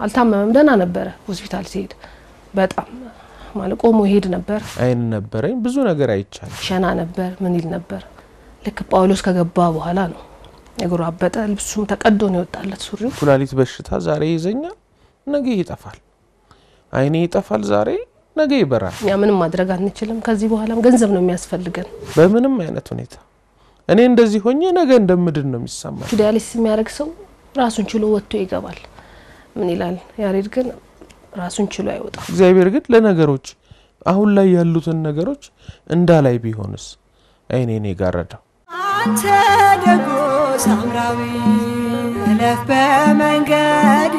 አልታመመም፣ ደህና ነበረ። ሆስፒታል ሲሄድ በጣም ማለት ቆሞ ይሄድ ነበር። አይን ነበረኝ። ብዙ ነገር አይቻል። ሸና ነበር፣ ምን ይል ነበር። ልክ ጳውሎስ ከገባ በኋላ ነው እግሩ አበጠ፣ ልብሱም ተቀዶ ነው የወጣለት ሱሪው። ኩላሊት በሽታ ዛሬ ይዘኛል፣ ነገ ይጠፋል። አይኔ ይጠፋል ዛሬ፣ ነገ ይበራል። እኛ ምንም ማድረግ አንችልም። ከዚህ በኋላም ገንዘብ ነው የሚያስፈልገን። በምንም አይነት ሁኔታ እኔ እንደዚህ ሆኜ ነገ እንደምድን ነው የሚሰማኝ። ዲያሊሲስ የሚያደርግ ሰው ራሱን ችሎ ወጥቶ ይገባል። ምን ይላል ያሬድ ግን ራሱን ችሎ አይወጣም። እግዚአብሔር ግን ለነገሮች አሁን ላይ ያሉትን ነገሮች እንዳላይ ቢሆንስ አይኔን የጋረደው አንተ ደጎ ሳምራዊ እለፍ በመንገድ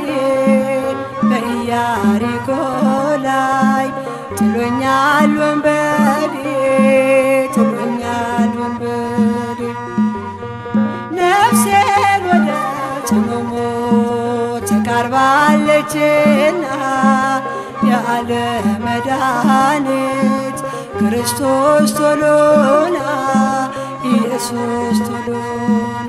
በኢያሪኮ ላይ ጥሎኛል ወንበዴ ጥሎኛል ወንበዴ ነፍሴን ወደ ጽሙሙ ተቃርባለችና ያለ መድኃኒት ክርስቶስ ቶሎና ኢየሱስ ቶሎና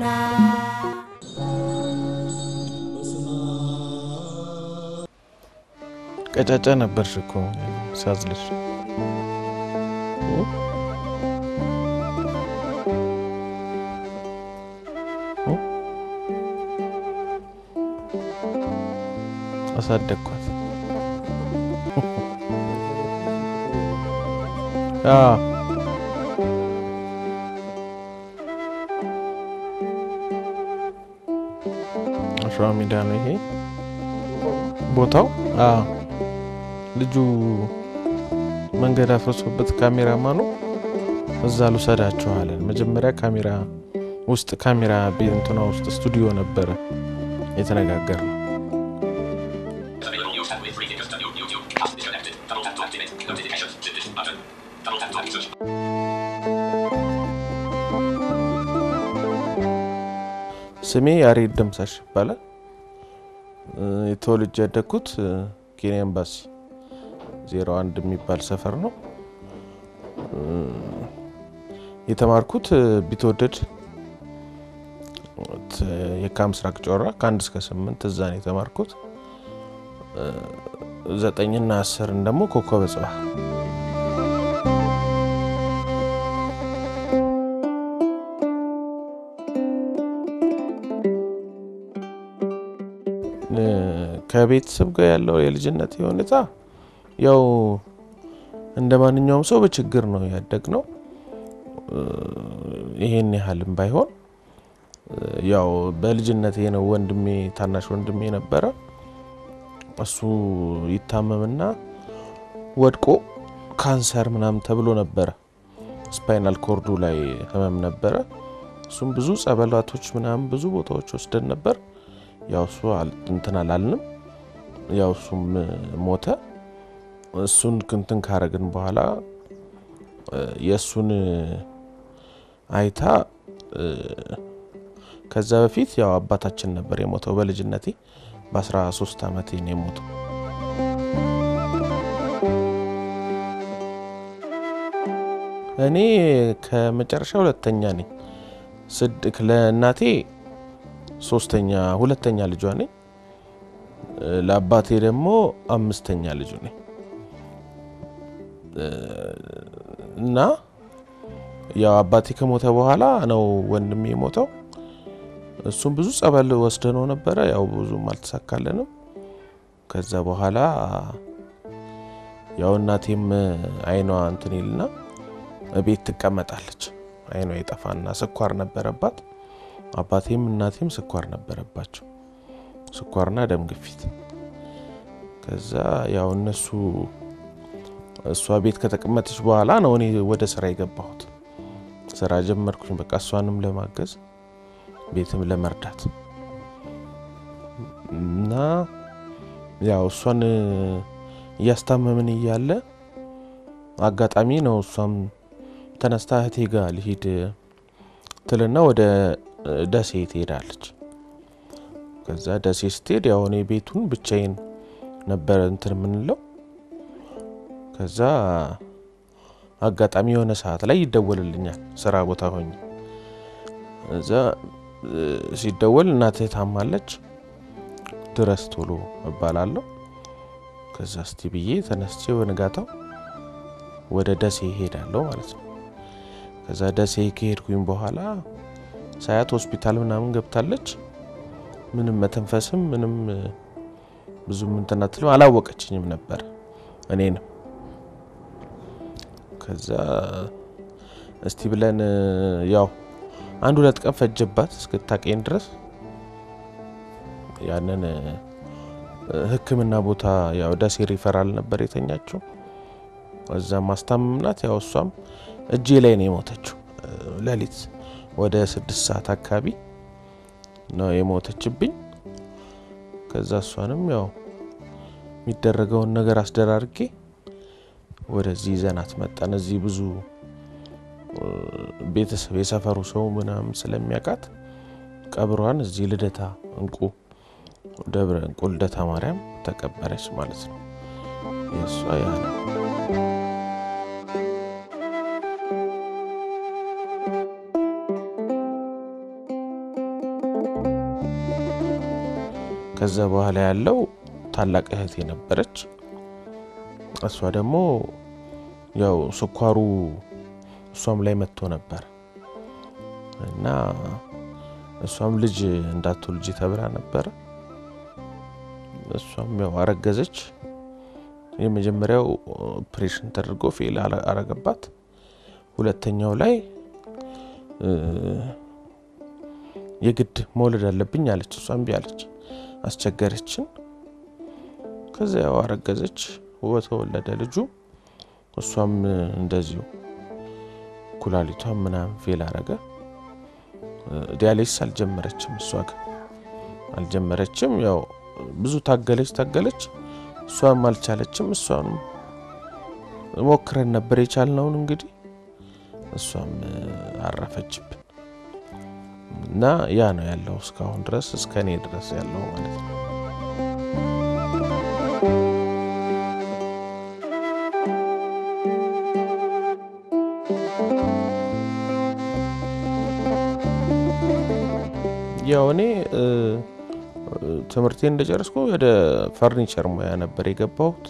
ቀጫጫ ነበርሽ እኮ ሳዝልሽ። አሳደግኳት። አዎ አሸዋ ሜዳ ነው ይሄ ቦታው። አዎ ልጁ መንገድ አፍርሶበት ካሜራማኑ እዛ ልውሰዳችኋለን። መጀመሪያ ካሜራ ውስጥ ካሜራ ቤት እንትና ውስጥ ስቱዲዮ ነበረ የተነጋገር ነው። ስሜ ያሬድ ደምሳሽ ይባላል። የተወልጄ ያደግኩት ኬንያ ኤምባሲ ዜሮ አንድ የሚባል ሰፈር ነው። የተማርኩት ቢትወደድ የካ ምስራቅ ጮራ ከአንድ እስከ ስምንት እዛ ነው የተማርኩት። ዘጠኝና አስርን ደግሞ ኮከበ ጽባህ ከቤተሰብ ጋር ያለው የልጅነት ሁኔታ ያው እንደ ማንኛውም ሰው በችግር ነው ያደግ ነው። ይሄን ያህልም ባይሆን ያው በልጅነት ነው። ወንድሜ ታናሽ ወንድሜ ነበረ። እሱ ይታመምና ወድቆ ካንሰር ምናምን ተብሎ ነበረ። ስፓይናል ኮርዱ ላይ ህመም ነበረ። እሱም ብዙ ጸበላቶች ምናምን ብዙ ቦታዎች ወስደን ነበር። ያው እሱ እንትን አላልንም። ያው እሱም ሞተ። እሱን ክንትን ካረግን በኋላ የእሱን አይታ ከዛ በፊት ያው አባታችን ነበር የሞተው በልጅነቴ በ13 ዓመቴ ነው የሞተው። እኔ ከመጨረሻ ሁለተኛ ነኝ። ስድቅ ለእናቴ ሶስተኛ ሁለተኛ ልጇ ነኝ። ለአባቴ ደግሞ አምስተኛ ልጁ ነኝ እና ያው አባቴ ከሞተ በኋላ ነው ወንድሜ የሞተው። እሱም ብዙ ጸበል ወስደነው ነበረ። ያው ብዙም አልተሳካለንም። ከዛ በኋላ ያው እናቴም አይኗ እንትን ይልና ቤት ትቀመጣለች። አይኗ የጠፋና ስኳር ነበረባት። አባቴም እናቴም ስኳር ነበረባቸው፣ ስኳርና ደም ግፊት። ከዛ ያው እነሱ እሷ ቤት ከተቀመጠች በኋላ ነው እኔ ወደ ስራ የገባሁት። ስራ ጀመርኩኝ። በቃ እሷንም ለማገዝ ቤትም ለመርዳት እና ያው እሷን እያስታመምን እያለ አጋጣሚ ነው እሷም ተነስታ እህቴ ጋር ልሂድ ትልና ወደ ደሴ ትሄዳለች። ከዛ ደሴ ስትሄድ ያው እኔ ቤቱን ብቻዬን ነበረ እንትን የምንለው። ከዛ አጋጣሚ የሆነ ሰዓት ላይ ይደወልልኛል ስራ ቦታ ሆኜ እዛ ሲደወል እናትህ ታማለች ድረስ ቶሎ እባላለሁ። ከዛ እስቲ ብዬ ተነስቼ በንጋታው ወደ ደሴ ይሄዳለሁ ማለት ነው። ከዛ ደሴ ከሄድኩኝ በኋላ ሳያት ሆስፒታል ምናምን ገብታለች። ምንም መተንፈስም ምንም ብዙም እንትን አትልም፣ አላወቀችኝም ነበር እኔንም። ከዛ እስቲ ብለን ያው አንድ ሁለት ቀን ፈጀባት እስክታቀኝ ድረስ ያንን ሕክምና ቦታ ያው ደሴ ሪፈራል ነበር የተኛችው። እዛ ማስታመምናት ያው እሷም እጄ ላይ ነው የሞተችው። ሌሊት ወደ ስድስት ሰዓት አካባቢ ነው የሞተችብኝ። ከዛ እሷንም ያው የሚደረገውን ነገር አስደራርጌ ወደዚህ ይዘናት መጣን። እዚህ ብዙ ቤተሰብ የሰፈሩ ሰው ምናምን ስለሚያውቃት ቀብሯን እዚህ ልደታ እንቁ ደብረ እንቁ ልደታ ማርያም ተቀበረች ማለት ነው። የእሷ ያ ነው። ከዛ በኋላ ያለው ታላቅ እህት የነበረች እሷ ደግሞ ያው ስኳሩ እሷም ላይ መጥቶ ነበር እና እሷም ልጅ እንዳትወልጂ ተብላ ነበረ። እሷም ያው አረገዘች። የመጀመሪያው ኦፕሬሽን ተደርጎ ፌል አረገባት። ሁለተኛው ላይ የግድ መውለድ አለብኝ አለች። እሷም እምቢ አለች፣ አስቸገረችን። ከዛ ያው አረገዘች፣ ተወለደ ልጁ። እሷም እንደዚሁ ኩላሊቷም ምናምን ፌል አረገ። ዲያሊሲስ አልጀመረችም፣ እሷ ግን አልጀመረችም። ያው ብዙ ታገለች ታገለች፣ እሷም አልቻለችም። እሷንም ሞክረን ነበር የቻልነውን እንግዲህ እሷም አረፈችብን እና ያ ነው ያለው እስካሁን ድረስ እስከ እኔ ድረስ ያለው ማለት ነው። ያው እኔ ትምህርቴን እንደጨረስኩ ወደ ፈርኒቸር ሙያ ነበር የገባሁት።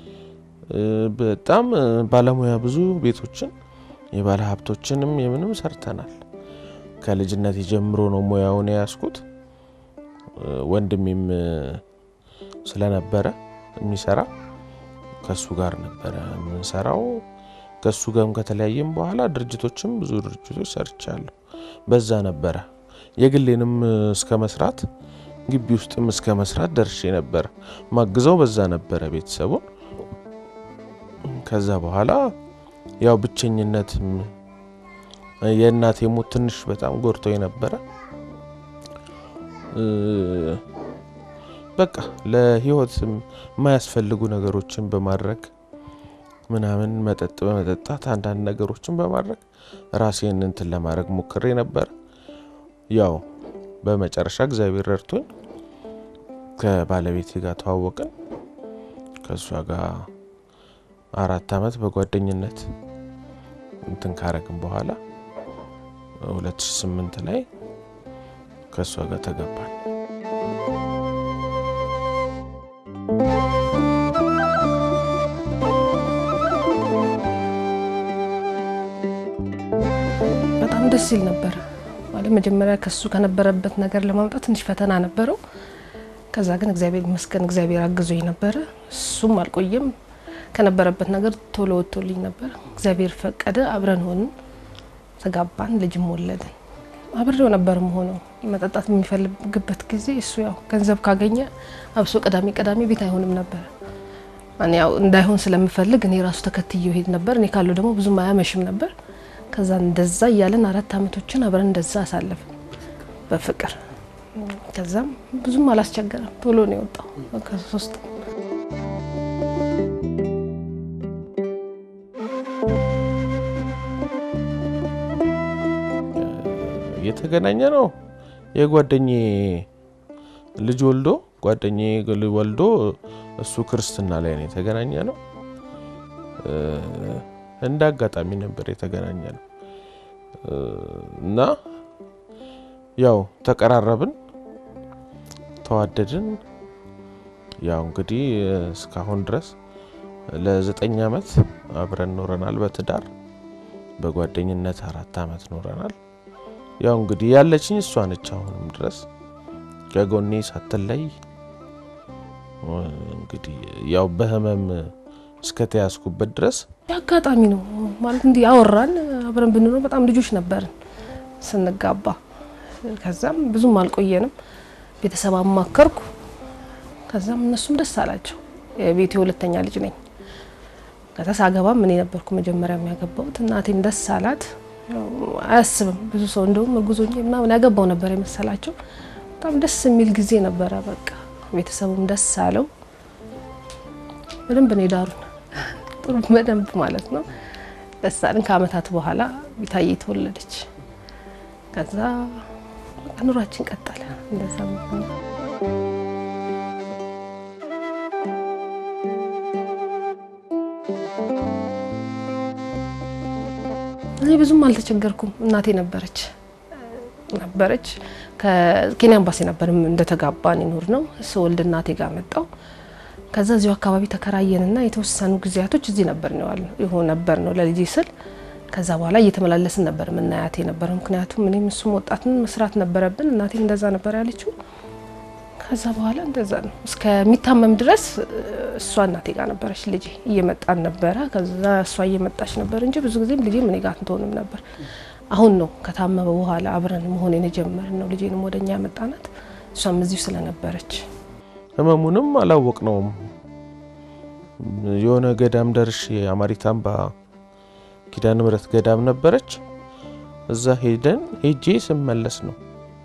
በጣም ባለሙያ ብዙ ቤቶችን የባለ ሀብቶችንም የምንም ሰርተናል። ከልጅነት ጀምሮ ነው ሙያውን የያዝኩት። ወንድሜም ስለነበረ የሚሰራ ከሱ ጋር ነበረ የምንሰራው። ከሱ ጋርም ከተለያየም በኋላ ድርጅቶችም ብዙ ድርጅቶች ሰርቻለሁ። በዛ ነበረ የግሌንም እስከ መስራት ግቢ ውስጥም እስከ መስራት ደርሼ ነበረ። ማግዘው በዛ ነበረ ቤተሰቡን። ከዛ በኋላ ያው ብቸኝነት የእናቴ ሞት ትንሽ በጣም ጎድቶ ነበረ። በቃ ለህይወት የማያስፈልጉ ነገሮችን በማድረግ ምናምን መጠጥ በመጠጣት አንዳንድ ነገሮችን በማድረግ ራሴን እንትን ለማድረግ ሞክሬ ነበር። ያው በመጨረሻ እግዚአብሔር ረድቶኝ ከባለቤቴ ጋር ተዋወቅን። ከእሷ ጋር አራት አመት በጓደኝነት እንትን ካረግን በኋላ 2008 ላይ ከእሷ ጋር ተገባን። በጣም ደስ ይል ነበር። ማለት መጀመሪያ ከሱ ከነበረበት ነገር ለማምጣት ትንሽ ፈተና ነበረው። ከዛ ግን እግዚአብሔር ይመስገን እግዚአብሔር አግዞኝ ነበረ። እሱም አልቆየም ከነበረበት ነገር ቶሎ ወጥቶልኝ ነበር። እግዚአብሔር ፈቀደ፣ አብረን ሆንን፣ ተጋባን፣ ልጅም ወለድን። አብሬው ነበር መሆነው መጠጣት የሚፈልግበት ጊዜ እሱ ያው ገንዘብ ካገኘ አብሶ ቅዳሜ ቅዳሜ ቤት አይሆንም ነበር። እኔ ያው እንዳይሆን ስለምፈልግ እኔ ራሱ ተከትዬው ሄድ ነበር። እኔ ካለው ደግሞ ብዙም አያመሽም ነበር። ከዛ እንደዛ እያለን አራት አመቶችን አብረን እንደዛ አሳለፍን በፍቅር። ከዛም ብዙም አላስቸገረም፣ ቶሎ ነው የወጣው ከሶስት የተገናኘ ነው የጓደኜ ልጅ ወልዶ ጓደኜ ወልዶ እሱ ክርስትና ላይ ነው የተገናኘ ነው። እንደ አጋጣሚ ነበር የተገናኘ ነው እና ያው ተቀራረብን፣ ተዋደድን። ያው እንግዲህ እስካሁን ድረስ ለዘጠኝ ዓመት አብረን ኖረናል። በትዳር በጓደኝነት አራት ዓመት ኖረናል። ያው እንግዲህ ያለችኝ እሷ ነች። አሁንም ድረስ ከጎኔ ሳትለይ እንግዲህ ያው በህመም እስከ ተያዝኩበት ድረስ የአጋጣሚ ነው ማለት እንዲህ አወራን። አብረን ብንኖር በጣም ልጆች ነበርን ስንጋባ። ከዛም ብዙም አልቆየንም። ቤተሰብ አማከርኩ። ከዛም እነሱም ደስ አላቸው። የቤቴ ሁለተኛ ልጅ ነኝ። ከዛ ሳገባም እኔ ነበርኩ መጀመሪያ የሚያገባውት። እናቴም ደስ አላት። አያስብም ብዙ ሰው እንደውም እርጉዞኝ ምናምን ያገባው ነበር የመሰላቸው። በጣም ደስ የሚል ጊዜ ነበረ። በቃ ቤተሰቡም ደስ አለው። በደንብ ነው የዳሩን። ጥሩ በደንብ ማለት ነው ደስ አለን። ከአመታት በኋላ ቢታዬ ተወለደች። ከዛ ኑሯችን ቀጠለ እንደዛ እኔ ብዙም አልተቸገርኩም። እናቴ ነበረች ነበረች ከኬንያ ኤምባሲ ነበር እንደተጋባን ይኖር ነው። ስወልድ እናቴ ጋር መጣው። ከዛ እዚሁ አካባቢ ተከራየንና የተወሰኑ ጊዜያቶች እዚህ ነበር ነው ይሆን ነበር ነው ለልጄ ስል ከዛ በኋላ እየተመላለስን ነበር የምናያት የነበረው። ምክንያቱም እኔም እሱም ወጣትን መስራት ነበረብን። እናቴ እንደዛ ነበር ያለችው። ከዛ በኋላ እንደዛ ነው እስከሚታመም ድረስ እሷ እናቴ ጋር ነበረች። ልጄ እየመጣን ነበረ። ከዛ እሷ እየመጣች ነበር እንጂ ብዙ ጊዜም ልጄ እኔ ጋር ትሆንም ነበር። አሁን ነው ከታመመ በኋላ አብረን መሆን የጀመርን ነው። ልጄንም ወደኛ ያመጣናት እሷም እዚሁ ስለነበረች ህመሙንም አላወቅነውም። የሆነ ገዳም ደርሼ አማሪት አምባ ኪዳነ ምሕረት ገዳም ነበረች። እዛ ሄደን ሄጄ ስመለስ ነው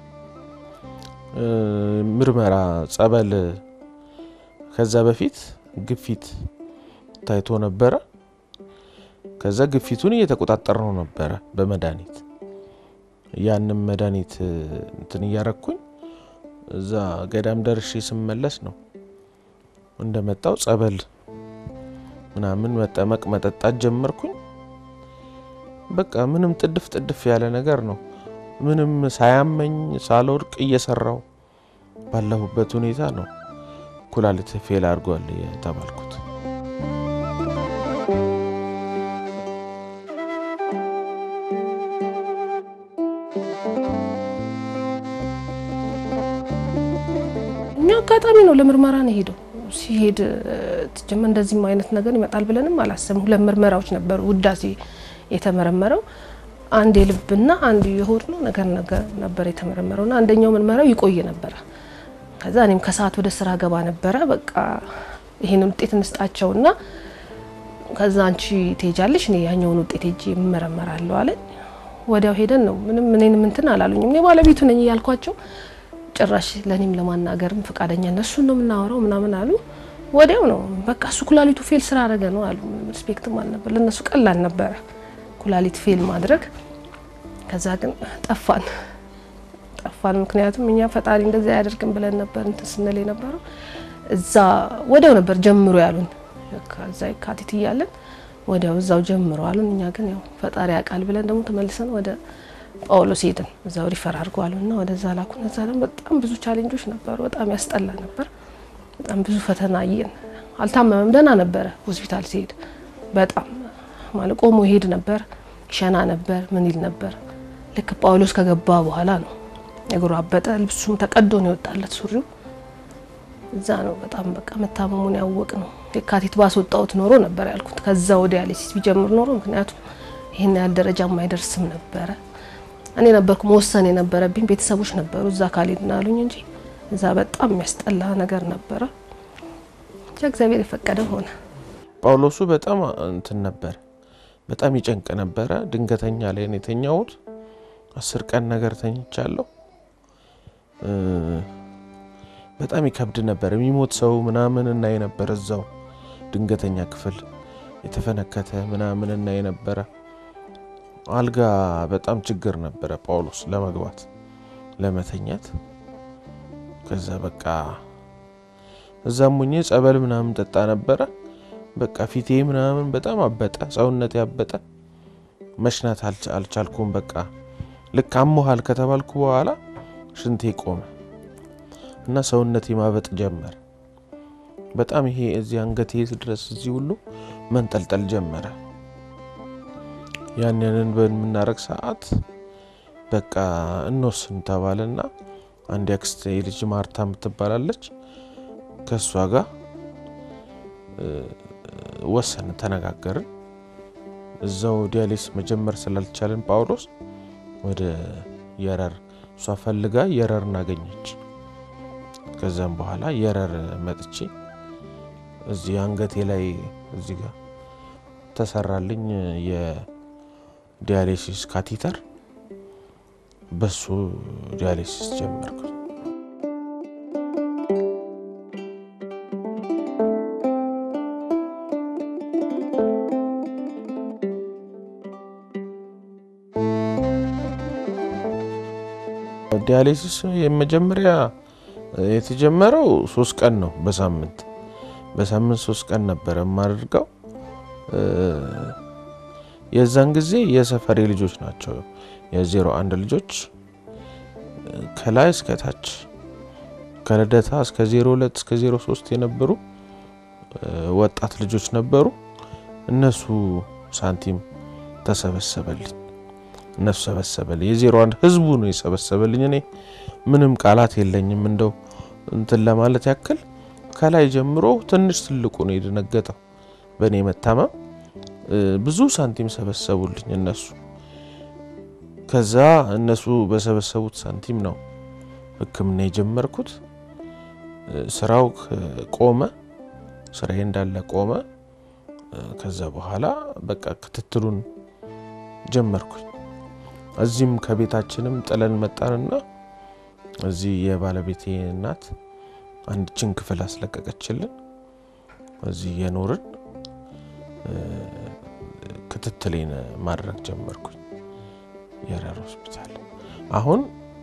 ምርመራ ጸበል። ከዛ በፊት ግፊት ታይቶ ነበረ። ከዛ ግፊቱን እየተቆጣጠር ነው ነበረ በመድኃኒት ያንም መድኃኒት እንትን እያረኩኝ እዛ ገዳም ደርሼ ስመለስ ነው እንደመጣው ጸበል ምናምን መጠመቅ መጠጣት ጀመርኩኝ። በቃ ምንም ጥድፍ ጥድፍ ያለ ነገር ነው። ምንም ሳያመኝ ሳልወድቅ እየሰራው ባለሁበት ሁኔታ ነው ኩላሊት ፌል አድርጓል የተባልኩት። እኛ አጋጣሚ ነው ለምርመራ ነው ሄደው ሲሄድ ጀመ እንደዚህም አይነት ነገር ይመጣል ብለንም አላሰብም። ሁለት ምርመራዎች ነበሩ ውዳሴ የተመረመረው አንድ የልብና አንድ የሆድ ነው ነገር ነገር ነበር የተመረመረውና አንደኛው ምርመራው ይቆይ ነበረ። ከዛ እኔም ከሰዓት ወደ ስራ ገባ ነበረ። በቃ ይሄንን ውጤት እንስጣቸውና ከዛ አንቺ ትሄጃለሽ፣ እኔ ያኛውን ውጤት ሄጄ እመረመራለሁ አለኝ። ወዲያው ሄደን ነው ምንም እኔንም እንትን አላሉኝም። እኔ ባለቤቱ ነኝ እያልኳቸው ጭራሽ ለእኔም ለማናገርም ፈቃደኛ እነሱን ነው የምናወራው ምናምን አሉ። ወዲያው ነው በቃ እሱ ኩላሊቱ ፌል ስራ አረገ ነው አሉ። ሪስፔክትም አልነበር ለእነሱ ቀላል ነበረ ኩላሊት ፌል ማድረግ። ከዛ ግን ጠፋን ጠፋን። ምክንያቱም እኛ ፈጣሪ እንደዚህ አያደርግም ብለን ነበር እንትን ስንል የነበረው እዛ ወዲያው ነበር ጀምሮ ያሉን። ከዛ የካቲት እያለን ወዲያው እዛው ጀምሮ አሉን። እኛ ግን ያው ፈጣሪ ያውቃል ብለን ደግሞ ተመልሰን ወደ ጳውሎስ ሄድን። እዛው ሪፈር አድርገዋልና ወደዛ ላኩን። እዛ ደግሞ በጣም ብዙ ቻሌንጆች ነበሩ። በጣም ያስጠላ ነበር። በጣም ብዙ ፈተና አየን። አልታመመም፣ ደህና ነበረ። ሆስፒታል ሲሄድ በጣም ማለት ቆሞ ይሄድ ነበር፣ ይሸና ነበር፣ ምን ይል ነበር። ልክ ጳውሎስ ከገባ በኋላ ነው እግሩ አበጠ፣ ልብሱም ተቀዶ ነው የወጣለት ሱሪው። እዛ ነው በጣም በቃ መታመሙን ያወቅ ነው። የካቲት ባስወጣሁት ኖሮ ነበር ያልኩት። ከዛ ወደ ያለሲስ ቢጀምር ኖሮ ምክንያቱም ይህን ያህል ደረጃ የማይደርስም ነበረ። እኔ ነበርኩ መወሰን የነበረብኝ። ቤተሰቦች ነበሩ እዛ ካልሄድን አሉኝ እንጂ እዛ በጣም የሚያስጠላ ነገር ነበረ። ብቻ እግዚአብሔር የፈቀደ ሆነ። ጳውሎሱ በጣም እንትን ነበር፣ በጣም ይጨንቅ ነበረ። ድንገተኛ ላይ ነው የተኛሁት። አስር ቀን ነገር ተኝቻለሁ። በጣም ይከብድ ነበር። የሚሞት ሰው ምናምን እናይ ነበር እዛው ድንገተኛ ክፍል የተፈነከተ ምናምን እናይ ነበረ። አልጋ በጣም ችግር ነበረ ጳውሎስ ለመግባት ለመተኛት። ከዛ በቃ እዛም ሙኜ ጸበል ምናምን ጠጣ ነበረ። በቃ ፊቴ ምናምን በጣም አበጠ፣ ሰውነት ያበጠ፣ መሽናት አልቻልኩም። በቃ ልክ አሞሃል ከተባልኩ በኋላ ሽንቴ ቆመ እና ሰውነቴ ማበጥ ጀመር። በጣም ይሄ እዚህ አንገቴ ድረስ እዚህ ሁሉ መንጠልጠል ጀመረ። ያንንን በምናረግ ሰዓት በቃ እንወስን ተባለና አንድ ያክስቴ ልጅ ማርታ የምትባላለች ከእሷ ጋር ወሰን ተነጋገርን። እዛው ዲያሊስ መጀመር ስላልቻለን ጳውሎስ ወደ የረር እሷ ፈልጋ የረር እናገኘች። ከዛም በኋላ የረር መጥቼ እዚህ አንገቴ ላይ እዚህ ጋር ተሰራልኝ የዲያሊሲስ ካቲተር። በሱ ዲያሊሲስ ጀመርኩ። ዲያሊሲስ የመጀመሪያ የተጀመረው ሶስት ቀን ነው። በሳምንት በሳምንት ሶስት ቀን ነበረ የማደርገው። የዛን ጊዜ የሰፈሬ ልጆች ናቸው የዜሮ አንድ ልጆች ከላይ እስከ ታች ከልደታ እስከ ዜሮ ሁለት እስከ ዜሮ ሶስት የነበሩ ወጣት ልጆች ነበሩ። እነሱ ሳንቲም ተሰበሰበልኝ እነሱ ሰበሰበልኝ። የዜሮ አንድ ህዝቡ ነው የሰበሰበልኝ። እኔ ምንም ቃላት የለኝም። እንደው እንትን ለማለት ያክል ከላይ ጀምሮ ትንሽ ትልቁ ነው የደነገጠው በእኔ መታመም። ብዙ ሳንቲም ሰበሰቡልኝ እነሱ። ከዛ እነሱ በሰበሰቡት ሳንቲም ነው ሕክምና የጀመርኩት። ስራው ቆመ፣ ስራዬ እንዳለ ቆመ። ከዛ በኋላ በቃ ክትትሉን ጀመርኩኝ። እዚህም ከቤታችንም ጥለን መጣንና እዚህ የባለቤቴ እናት አንድችን ክፍል አስለቀቀችልን። እዚህ የኖርን ክትትሌን ማድረግ ጀመርኩኝ የረር ሆስፒታል። አሁን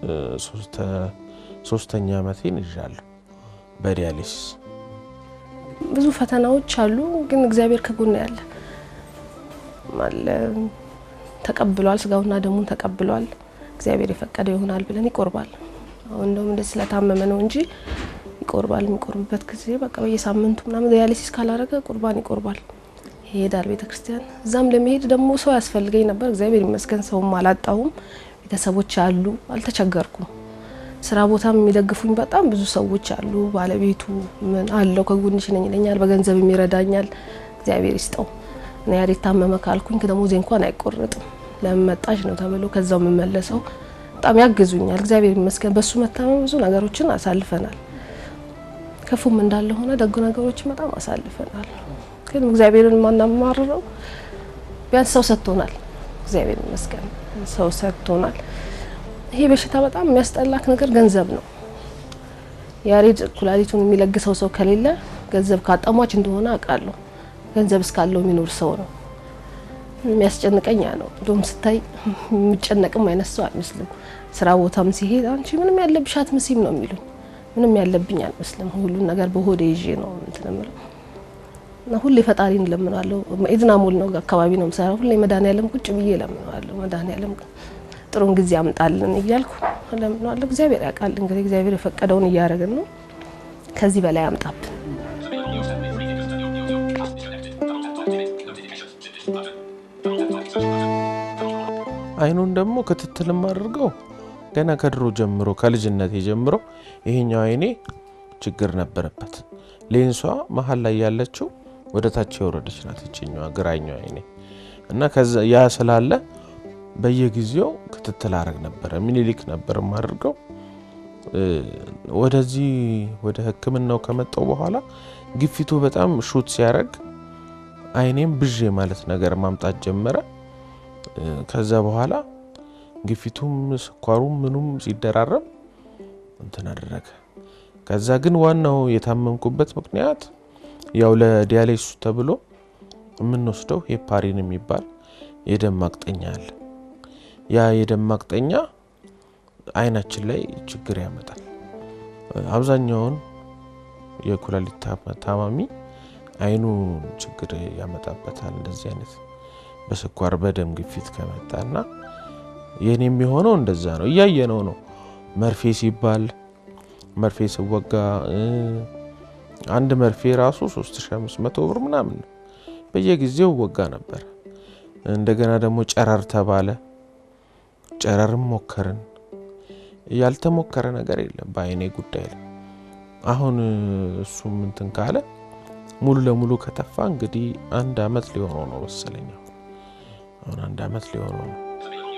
ሶስተኛ ዓመቴን ይዣለሁ በዲያሊሲስ። ብዙ ፈተናዎች አሉ፣ ግን እግዚአብሔር ከጎን ያለ አለ ተቀብሏል። ስጋውና ደሙን ተቀብሏል። እግዚአብሔር የፈቀደ ይሆናል ብለን ይቆርባል። አሁን እንደውም እንደዚህ ስለታመመ ነው እንጂ ይቆርባል። የሚቆርብበት ጊዜ በቃ በየሳምንቱ ምናምን ዲያሊሲስ ካላረገ ቁርባን ይቆርባል፣ ይሄዳል ቤተ ክርስቲያን። እዛም ለመሄድ ደግሞ ሰው ያስፈልገኝ ነበር። እግዚአብሔር ይመስገን ሰውም አላጣሁም። ቤተሰቦች አሉ፣ አልተቸገርኩም። ስራ ቦታም የሚደግፉኝ በጣም ብዙ ሰዎች አሉ። ባለቤቱ ምን አለው ከጎንሽ ነኝ ይለኛል፣ በገንዘብም ይረዳኛል። እግዚአብሔር ይስጠው። እኔ ያሬት ታመመ ካልኩኝ ደሞዜ እንኳን አይቆረጥም። ለምን መጣሽ ነው ተብሎ ከዛው የምመለሰው። በጣም ያግዙኛል። እግዚአብሔር ይመስገን። በሱ መታመም ብዙ ነገሮችን አሳልፈናል። ክፉም እንዳለ ሆነ ደጉ ነገሮችን በጣም አሳልፈናል። ግን እግዚአብሔርን ማናማርረው ቢያንስ ሰው ሰጥቶናል። እግዚአብሔር ይመስገን ሰው ሰጥቶናል። ይሄ በሽታ በጣም የሚያስጠላክ ነገር ገንዘብ ነው። ያሬድ ኩላሊቱን የሚለግሰው ሰው ከሌለ ገንዘብ ካጣሟች እንደሆነ አውቃለሁ። ገንዘብ እስካለው የሚኖር ሰው ነው የሚያስጨንቀኝ ያ ነው። እንደውም ስታይ የሚጨነቅም አይነት ሰው አይመስልም። ስራ ቦታም ሲሄድ አንቺ ምንም ያለብሽ አትመስይም ነው የሚሉኝ። ምንም ያለብኝ አልመስልም። ሁሉን ነገር በሆዴ ይዤ ነው እንትን የምለው እና ሁሌ ፈጣሪን እለምነዋለሁ። ኢድና ሞል ነው አካባቢ ነው የምሰራው። ሁሌ መድኃኒዓለም ቁጭ ብዬ እለምነዋለሁ። መድኃኒዓለም ጥሩን ጊዜ አምጣልን እያልኩ እለምነዋለሁ። እግዚአብሔር ያውቃል እንግዲህ እግዚአብሔር የፈቀደውን እያደረግን ነው። ከዚህ በላይ አምጣብን። አይኑን ደግሞ ክትትል የማደርገው ገና ከድሮ ጀምሮ ከልጅነቴ ጀምሮ ይሄኛው አይኔ ችግር ነበረበት። ሌንሷ መሀል ላይ ያለችው ወደ ታች የወረደች ናት፣ ይችኛዋ ግራኛው አይኔ እና ያ ስላለ በየጊዜው ክትትል አረግ ነበረ። ሚኒሊክ ነበር የማደርገው። ወደዚህ ወደ ሕክምናው ከመጣው በኋላ ግፊቱ በጣም ሹት ሲያደርግ አይኔም ብዤ ማለት ነገር ማምጣት ጀመረ። ከዛ በኋላ ግፊቱም ስኳሩም ምኑም ሲደራረብ እንትን አደረገ። ከዛ ግን ዋናው የታመምኩበት ምክንያት ያው ለዲያሌሱ ተብሎ የምንወስደው ሄፓሪን የሚባል የደም ማቅጠኛ አለ። ያ የደም ማቅጠኛ አይናችን ላይ ችግር ያመጣል። አብዛኛውን የኩላሊት ታማሚ አይኑ ችግር ያመጣበታል። እንደዚህ አይነት በስኳር በደም ግፊት ከመጣና የኔ የሚሆነው እንደዛ ነው። እያየነው ነው። መርፌ ሲባል መርፌ ስወጋ አንድ መርፌ ራሱ 3500 ብር ምናምን ነው። በየጊዜው ወጋ ነበር። እንደገና ደግሞ ጨረር ተባለ። ጨረርም ሞከርን። ያልተሞከረ ነገር የለም በአይኔ ጉዳይ ላይ። አሁን እሱም እንትን ካለ ሙሉ ለሙሉ ከተፋ እንግዲህ አንድ አመት ሊሆነው ነው መሰለኝ። አሁን አንድ አመት ሊሆነው ነው።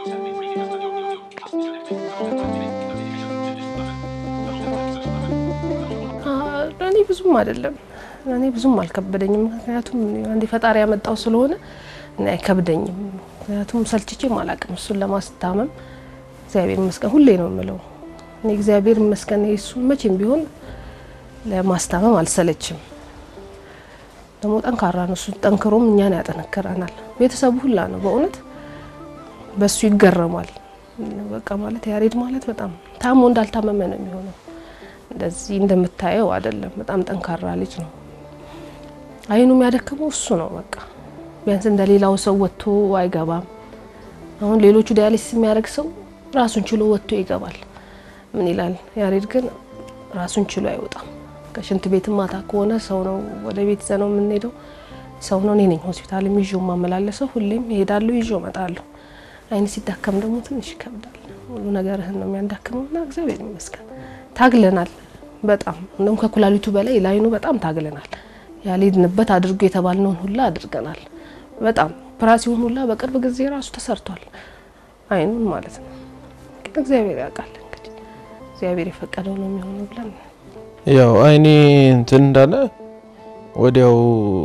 ለእኔ ብዙም አይደለም፣ ለእኔ ብዙም አልከበደኝም። ምክንያቱም አንድ ፈጣሪ ያመጣው ስለሆነ እኔ አይከብደኝም። ምክንያቱም ሰልችቼም አላቅም እሱን ለማስታመም እግዚአብሔር ይመስገን ሁሌ ነው የምለው። እኔ እግዚአብሔር ይመስገን እሱን መቼም ቢሆን ለማስታመም አልሰለችም። ደግሞ ጠንካራ ነው እሱ። ጠንክሮም እኛን ያጠነክረናል። ቤተሰቡ ሁላ ነው በእውነት በሱ ይገረማል። በቃ ማለት ያሬድ ማለት በጣም ታሞ እንዳልታመመ ነው የሚሆነው። እንደዚህ እንደምታየው አይደለም። በጣም ጠንካራ ልጅ ነው። አይኑ የሚያደክመው እሱ ነው። በቃ ቢያንስ እንደ ሌላው ሰው ወጥቶ አይገባም። አሁን ሌሎቹ ዲያሊሲስ የሚያደርግ ሰው ራሱን ችሎ ወጥቶ ይገባል። ምን ይላል ያሬድ ግን ራሱን ችሎ አይወጣም። ከሽንት ቤት ማታ ከሆነ ሰው ነው ወደ ቤት ይዘ ነው የምንሄደው። ሰው ነው። እኔ ነኝ ሆስፒታል ይዤው ማመላለሰው። ሁሌም እሄዳለሁ፣ ይዤው እመጣለሁ። አይን ሲዳከም ደግሞ ትንሽ ይከብዳል። ሁሉ ነገርህን ነው የሚያዳክመው እና እግዚአብሔር ይመስገን ታግለናል። በጣም እንደውም ከኩላሊቱ በላይ ለአይኑ በጣም ታግለናል። ያልሄድንበት አድርጎ የተባልነውን ሁላ አድርገናል። በጣም ኦፕራሲዮን ሁላ በቅርብ ጊዜ ራሱ ተሰርቷል፣ አይኑን ማለት ነው። ግን እግዚአብሔር ያውቃል እንግዲህ እግዚአብሔር የፈቀደው ነው የሚሆነው ብለን ያው አይኔ እንትን እንዳለ ወዲያው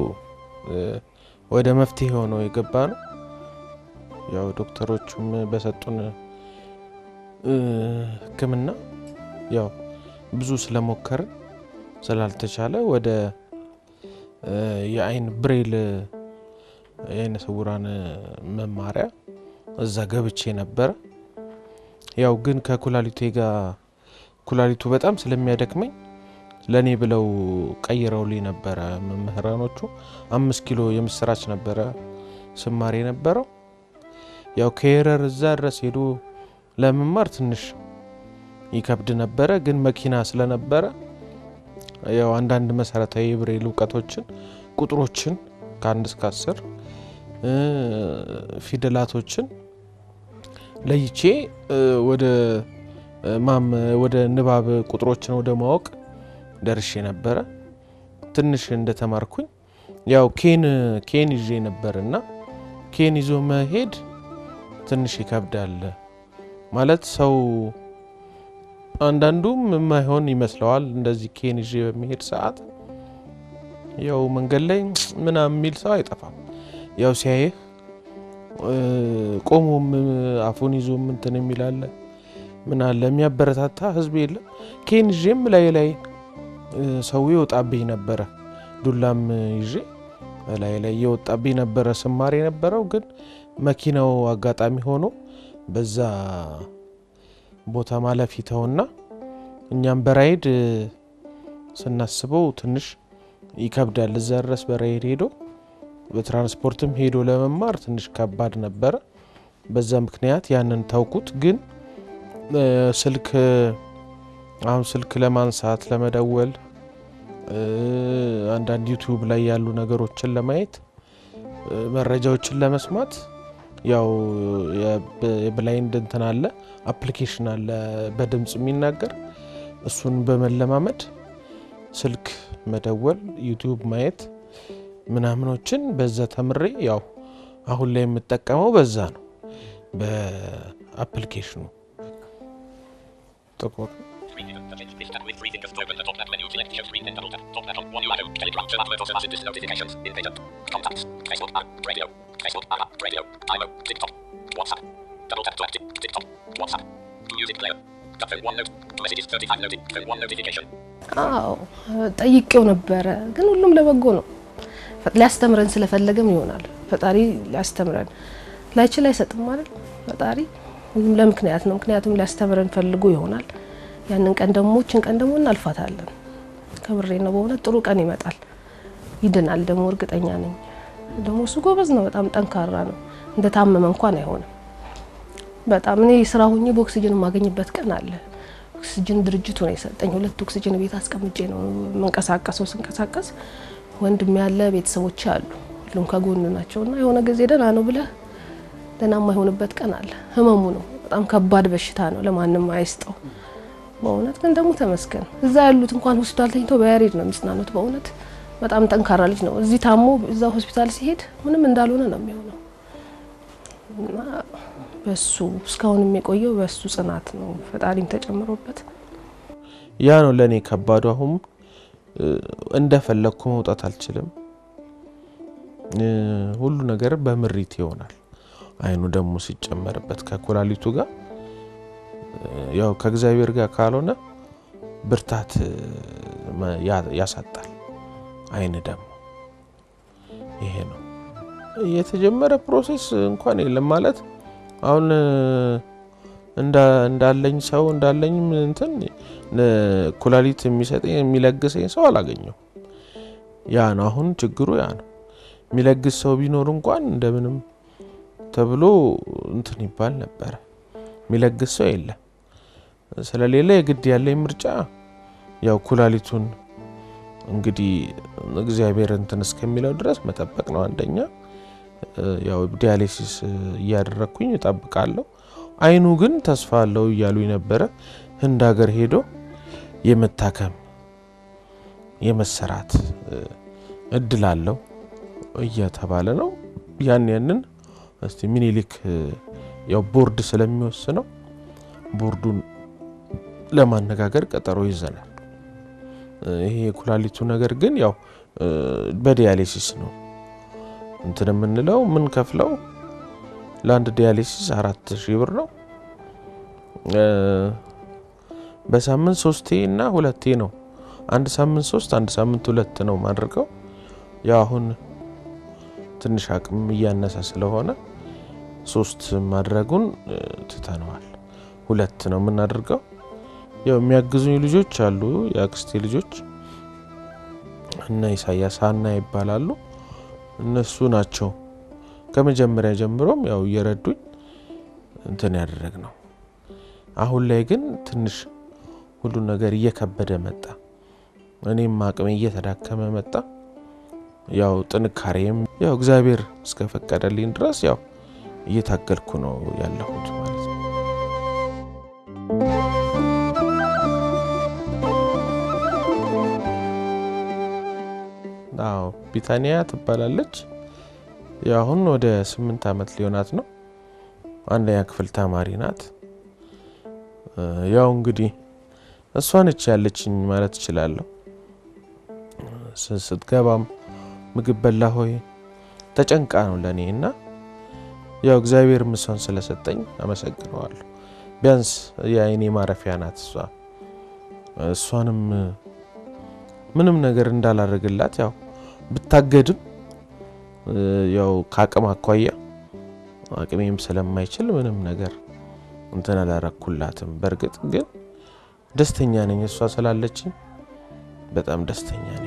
ወደ መፍትሄ ሆኖ የገባ ነው። ያው ዶክተሮቹም በሰጡን ሕክምና ያው ብዙ ስለሞከርን ስላልተቻለ ወደ የአይን ብሬል የአይነ ስውራን መማሪያ እዛ ገብቼ ነበረ። ያው ግን ከኩላሊቴ ጋር ኩላሊቱ በጣም ስለሚያደክመኝ ለእኔ ብለው ቀይረውልኝ ነበረ መምህራኖቹ። አምስት ኪሎ የምስራች ነበረ ስማር የነበረው። ያው ከኤረር እዛ ድረስ ሄዶ ለመማር ትንሽ ይከብድ ነበረ። ግን መኪና ስለነበረ ያው አንዳንድ መሰረታዊ የብሬል እውቀቶችን፣ ቁጥሮችን ከአንድ እስከ አስር ፊደላቶችን ለይቼ ወደ ማም ወደ ንባብ ቁጥሮችን ወደ ማወቅ ደርሼ ነበረ። ትንሽ እንደተማርኩኝ ያው ኬን ኬን ይዤ ነበር እና ኬን ይዞ መሄድ ትንሽ ይከብዳል ማለት ሰው አንዳንዱም የማይሆን ይመስለዋል። እንደዚህ ኬን ይዤ በሚሄድ ሰዓት ያው መንገድ ላይ ምናምን የሚል ሰው አይጠፋም። ያው ሲያይህ ቆሞም አፉን ይዞ እንትን የሚላለ ምን አለ የሚያበረታታ ህዝብ የለም። ኬን ይዤም ላይ ላይ ሰው ይወጣብኝ ነበረ። ዱላም ይዤ ላይ ላይ እየወጣብኝ ነበረ ስማር የነበረው ግን መኪናው አጋጣሚ ሆኖ በዛ ቦታ ማለፍ ይተውና እኛም በራይድ ስናስበው ትንሽ ይከብዳል። እዛ ድረስ በራይድ ሄዶ በትራንስፖርትም ሄዶ ለመማር ትንሽ ከባድ ነበረ። በዛ ምክንያት ያንን ታውኩት። ግን ስልክ አሁን ስልክ ለማንሳት ለመደወል፣ አንዳንድ ዩቲዩብ ላይ ያሉ ነገሮችን ለማየት መረጃዎችን ለመስማት ያው የብላይንድ እንትን አለ አፕሊኬሽን አለ በድምፅ የሚናገር እሱን በመለማመድ ስልክ መደወል ዩቲዩብ ማየት ምናምኖችን በዛ ተምሬ ያው አሁን ላይ የምጠቀመው በዛ ነው በአፕሊኬሽኑ ጥቁር አዎ ጠይቄው ነበረ፣ ግን ሁሉም ለበጎ ነው። ሊያስተምረን ስለፈለገም ይሆናል ፈጣሪ ሊያስተምረን ላይችል አይሰጥም ማለት ፈጣሪ ሁሉም ለምክንያት ነው። ምክንያቱም ሊያስተምረን ፈልጎ ይሆናል። ያንን ቀን ደግሞ ችን ቀን ደግሞ እናልፋታለን። ከብሬ ነው በእውነት ጥሩ ቀን ይመጣል፣ ይድናል ደግሞ እርግጠኛ ነኝ። ደግሞ እሱ ጎበዝ ነው፣ በጣም ጠንካራ ነው። እንደታመመ እንኳን አይሆንም። በጣም እኔ ስራ ሁኜ በኦክሲጅን የማገኝበት ቀን አለ። ኦክሲጅን ድርጅቱ ነው የሰጠኝ። ሁለት ኦክሲጅን ቤት አስቀምጬ ነው የምንቀሳቀሰው። ስንቀሳቀስ ወንድም ያለ ቤተሰቦች አሉ፣ ሁሉም ከጎን ናቸው እና የሆነ ጊዜ ደህና ነው ብለህ ደህና የማይሆንበት ቀን አለ። ህመሙ ነው በጣም ከባድ በሽታ ነው፣ ለማንም አይስጠው። በእውነት ግን ደግሞ ተመስገን እዛ ያሉት እንኳን ሆስፒታል ተኝተው በያሬድ ነው የሚጽናኑት። በእውነት በጣም ጠንካራ ልጅ ነው። እዚህ ታሞ እዛ ሆስፒታል ሲሄድ ምንም እንዳልሆነ ነው የሚሆነው እና በሱ እስካሁን የቆየው በሱ ጽናት ነው፣ ፈጣሪም ተጨምሮበት። ያ ነው ለእኔ ከባዱ። አሁን እንደፈለግኩ መውጣት አልችልም። ሁሉ ነገር በምሪት ይሆናል። አይኑ ደግሞ ሲጨመርበት ከኩላሊቱ ጋር ያው ከእግዚአብሔር ጋር ካልሆነ ብርታት ያሳጣል። አይን ደግሞ ይሄ ነው የተጀመረ ፕሮሴስ እንኳን የለም ማለት አሁን እንዳለኝ ሰው እንዳለኝ እንትን ኩላሊት የሚሰጠኝ የሚለግሰኝ ሰው አላገኘው። ያ ነው አሁን ችግሩ። ያ ነው የሚለግስ ሰው ቢኖር እንኳን እንደምንም ተብሎ እንትን ይባል ነበረ። የሚለግስ ሰው የለም። ስለሌለ የግድ ያለኝ ምርጫ ያው ኩላሊቱን እንግዲህ እግዚአብሔር እንትን እስከሚለው ድረስ መጠበቅ ነው አንደኛ። ያው ዲያሊሲስ እያደረግኩኝ እጠብቃለሁ። አይኑ ግን ተስፋ አለው እያሉ ነበረ። ህንድ ሀገር ሄዶ የመታከም የመሰራት እድል አለው እየተባለ ነው። ያን ያንን እስቲ ሚኒሊክ ያው ቦርድ ስለሚወስነው ቦርዱን ለማነጋገር ቀጠሮ ይዘናል። ይሄ የኩላሊቱ ነገር ግን ያው በዲያሊሲስ ነው እንትን የምንለው ምን ከፍለው ለአንድ ዲያሊሲስ አራት ሺህ ብር ነው። በሳምንት ሶስቴ እና ሁለቴ ነው። አንድ ሳምንት ሶስት፣ አንድ ሳምንት ሁለት ነው ማድረገው። ያው አሁን ትንሽ አቅም እያነሰ ስለሆነ ሶስት ማድረጉን ትተነዋል። ሁለት ነው የምናደርገው። ያው የሚያግዙኝ ልጆች አሉ፣ የአክስቴ ልጆች እነ ኢሳያስ ሀና ይባላሉ። እነሱ ናቸው ከመጀመሪያ ጀምሮም ያው እየረዱኝ እንትን ያደረግ ነው። አሁን ላይ ግን ትንሽ ሁሉ ነገር እየከበደ መጣ። እኔም አቅሜ እየተዳከመ መጣ። ያው ጥንካሬም ያው እግዚአብሔር እስከፈቀደልኝ ድረስ ያው እየታገልኩ ነው ያለሁት ማለት ነው። አዎ ቢታኒያ ትባላለች። አሁን ወደ ስምንት ዓመት ሊሆናት ነው። አንደኛ ክፍል ተማሪ ናት። ያው እንግዲህ እሷ ነች ያለችኝ ማለት እችላለሁ። ስትገባም ምግብ በላ ሆይ ተጨንቃ ነው ለእኔ እና ያው እግዚአብሔር ምሷን ስለሰጠኝ አመሰግነዋለሁ። ቢያንስ የአይኔ ማረፊያ ናት እሷ። እሷንም ምንም ነገር እንዳላደርግላት ያው ብታገድም ያው ከአቅም አኳያ አቅሜም ስለማይችል ምንም ነገር እንትን አላረኩላትም። በእርግጥ ግን ደስተኛ ነኝ፣ እሷ ስላለችኝ በጣም ደስተኛ ነኝ።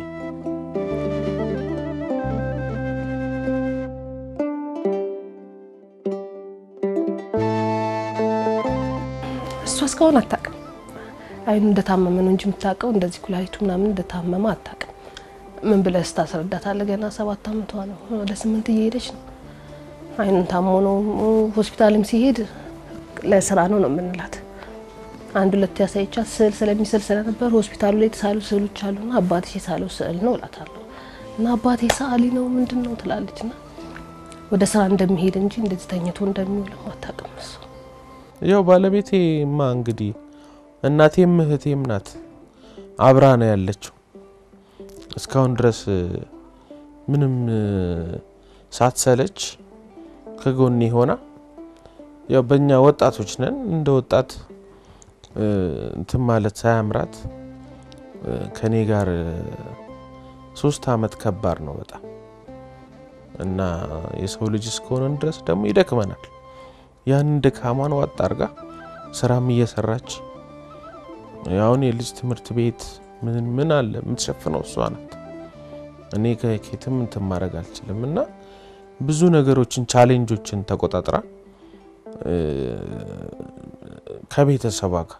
እሷ እስካሁን አታውቅም። አይኑ እንደታመመ ነው እንጂ የምታውቀው እንደዚህ ኩላሊቱ ምናምን እንደታመመ አታውቅም። ምን ብለህ ስታስረዳታለህ? ገና ሰባት አመቷ ነው፣ ወደ ስምንት እየሄደች ነው። አይኑን ታሞ ነው ሆስፒታልም ሲሄድ ለስራ ነው ነው የምንላት። አንድ ሁለት ያሳይቻት ስዕል ስለሚስል ስለነበር ሆስፒታሉ ላይ የተሳሉ ስዕሎች አሉና አባትሽ የሳለው ስዕል ነው እላታለሁ። እና አባቴ ሰዓሊ ነው ምንድን ነው ትላለች። ና ወደ ስራ እንደሚሄድ እንጂ እንደዚህ ተኝቶ እንደሚውልም አታውቅም እሱ ያው ባለቤቴማ እንግዲህ እናቴም እህቴም ናት። አብራ ነው ያለችው እስካሁን ድረስ ምንም ሳትሰለች ከጎኔ ሆና ያው በእኛ ወጣቶች ነን እንደ ወጣት እንትን ማለት ሳያምራት ከኔ ጋር ሶስት አመት ከባድ ነው በጣም እና የሰው ልጅ እስከሆነን ድረስ ደግሞ ይደክመናል። ያንን ድካሟን ዋጥ አርጋ ስራም እየሰራች አሁን የልጅ ትምህርት ቤት ምን ምን አለ የምትሸፍነው እሷ ናት። እኔ ከኬትም እንትን ማድረግ አልችልም እና ብዙ ነገሮችን ቻሌንጆችን ተቆጣጥራ ከቤተሰቧ ጋር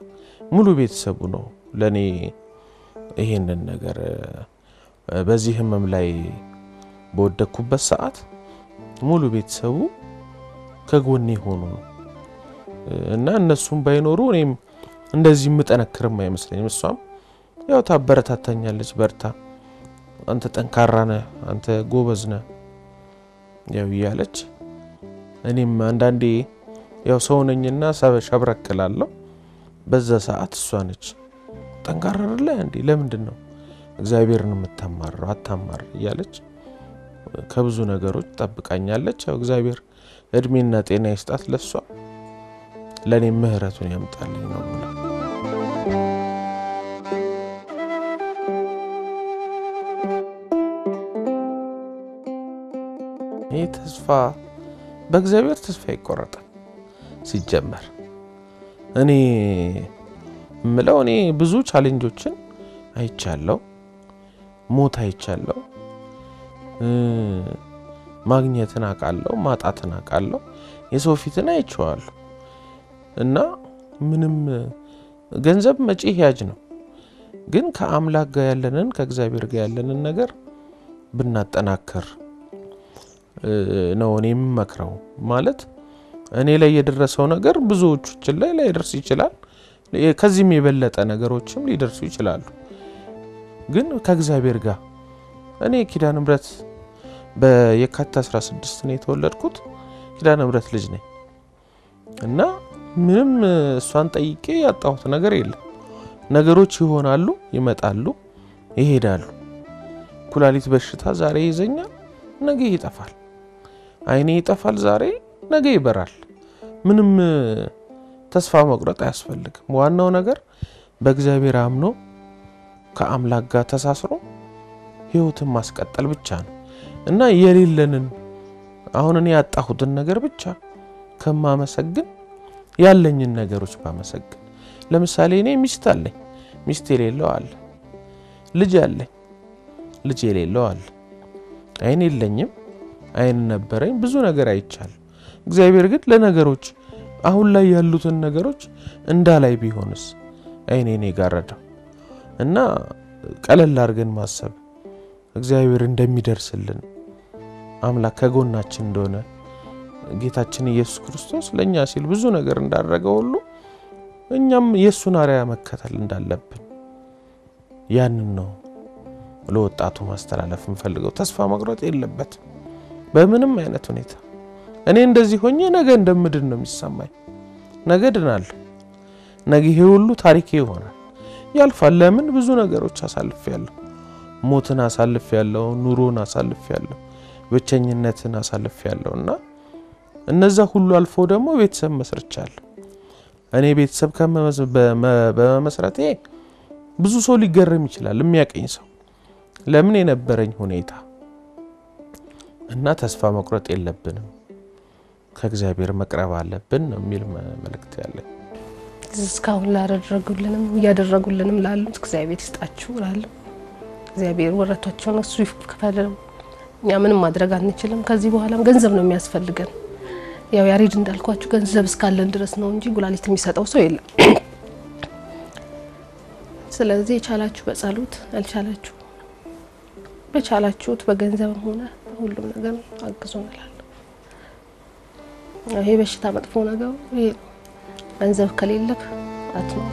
ሙሉ ቤተሰቡ ነው ለእኔ ይሄንን ነገር በዚህ ህመም ላይ በወደቅኩበት ሰዓት ሙሉ ቤተሰቡ ከጎኔ ሆኑ ነው እና እነሱም ባይኖሩ እኔም እንደዚህ የምጠነክርም አይመስለኝም። እሷም ያው ታበረታታኛለች፣ በርታ፣ አንተ ጠንካራ ነህ፣ አንተ ጎበዝ ነህ ያው እያለች እኔም አንዳንዴ ያው ሰው ነኝና ሸብረክላለሁ። በዛ ሰዓት እሷ ነች ጠንካራ አይደለ እንዴ? ለምንድን ነው እግዚአብሔርን የምታማረው? አታማር እያለች ከብዙ ነገሮች ጠብቃኛለች። ያው እግዚአብሔር እድሜና ጤና ይስጣት ለሷ፣ ለእኔም ምህረቱን ያምጣልኝ ነው የምለው። ይህ ተስፋ በእግዚአብሔር ተስፋ ይቆረጣል። ሲጀመር እኔ የምለው እኔ ብዙ ቻሌንጆችን አይቻለሁ፣ ሞት አይቻለሁ፣ ማግኘትን አውቃለሁ፣ ማጣትን አውቃለሁ፣ የሰው ፊትን አይቼዋለሁ። እና ምንም ገንዘብ መጪ ያጅ ነው፣ ግን ከአምላክ ጋር ያለንን ከእግዚአብሔር ጋር ያለንን ነገር ብናጠናክር ነው እኔ የምመክረው። ማለት እኔ ላይ የደረሰው ነገር ብዙዎችን ላይ ላይደርስ ይችላል። ከዚህም የበለጠ ነገሮችም ሊደርሱ ይችላሉ። ግን ከእግዚአብሔር ጋር እኔ ኪዳነ ምሕረት በየካቲት 16 ነው የተወለድኩት። ኪዳነ ምሕረት ልጅ ነኝ እና ምንም እሷን ጠይቄ ያጣሁት ነገር የለም። ነገሮች ይሆናሉ፣ ይመጣሉ፣ ይሄዳሉ። ኩላሊት በሽታ ዛሬ ይዘኛል፣ ነገ ይጠፋል። ዓይኔ ይጠፋል ዛሬ፣ ነገ ይበራል። ምንም ተስፋ መቁረጥ አያስፈልግም። ዋናው ነገር በእግዚአብሔር አምኖ ከአምላክ ጋር ተሳስሮ ሕይወትን ማስቀጠል ብቻ ነው እና የሌለንን አሁን እኔ ያጣሁትን ነገር ብቻ ከማመሰግን ያለኝን ነገሮች ባመሰግን። ለምሳሌ እኔ ሚስት አለኝ፣ ሚስት የሌለው አለ። ልጅ አለኝ፣ ልጅ የሌለው አለ። ዓይን የለኝም፣ ዓይን ነበረኝ። ብዙ ነገር አይቻለሁ። እግዚአብሔር ግን ለነገሮች አሁን ላይ ያሉትን ነገሮች እንዳላይ ቢሆንስ ዓይኔን የጋረደው እና ቀለል አድርገን ማሰብ እግዚአብሔር እንደሚደርስልን አምላክ ከጎናችን እንደሆነ ጌታችን ኢየሱስ ክርስቶስ ለእኛ ሲል ብዙ ነገር እንዳደረገ ሁሉ እኛም የእሱን አርያ መከተል እንዳለብን ያንን ነው ለወጣቱ ማስተላለፍ የምፈልገው። ተስፋ መቁረጥ የለበትም በምንም አይነት ሁኔታ። እኔ እንደዚህ ሆኜ ነገ እንደምድን ነው የሚሰማኝ። ነገ ድናለሁ። ነገ ይሄ ሁሉ ታሪኬ ይሆናል፣ ያልፋል። ለምን ብዙ ነገሮች አሳልፍ ያለሁ ሞትን አሳልፍ ያለሁ ኑሮን አሳልፍ ያለሁ ብቸኝነትን አሳልፍ ያለሁ እና እነዛ ሁሉ አልፎ ደግሞ ቤተሰብ መስርቻለሁ። እኔ ቤተሰብ በመመስረቴ ብዙ ሰው ሊገረም ይችላል፣ የሚያቀኝ ሰው ለምን የነበረኝ ሁኔታ እና ተስፋ መቁረጥ የለብንም ከእግዚአብሔር መቅረብ አለብን ነው የሚል መልእክት ያለኝ። እስካሁን ላደረጉልንም እያደረጉልንም ላሉት እግዚአብሔር ይስጣችሁ እላለሁ። እግዚአብሔር ወረቷቸውን እሱ ይክፈለው። እኛ ምንም ማድረግ አንችልም። ከዚህ በኋላም ገንዘብ ነው የሚያስፈልገን። ያው ያሬድ እንዳልኳችሁ ገንዘብ እስካለን ድረስ ነው እንጂ ኩላሊት የሚሰጠው ሰው የለም። ስለዚህ የቻላችሁ በጸሎት ያልቻላችሁ በቻላችሁት በገንዘብም ሆነ በሁሉም ነገር አግዙ እንላለን። ይሄ በሽታ መጥፎ ነገሩ ይሄ ነው። ገንዘብ ከሌለክ አትኖር።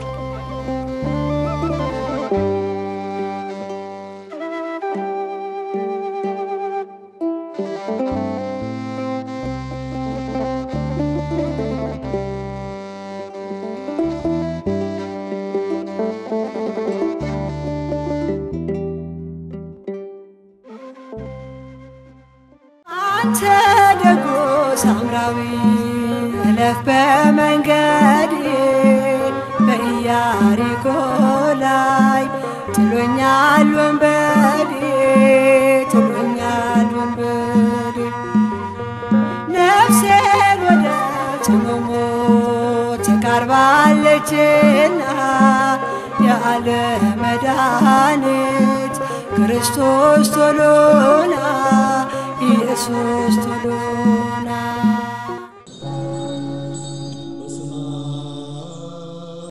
አንተ ደጎ ሳምራዊ እለፍ በመንገድ በኢያሪኮ ላይ ጥሎኛል ወንበዴ ጥሎኛል ወንበዴ ነፍሴን ወደ ጽኑ ሞት ተቃርባለችና ያለ መድኃኒት ክርስቶስ ቶሎና ኢየሱስ ቶሎና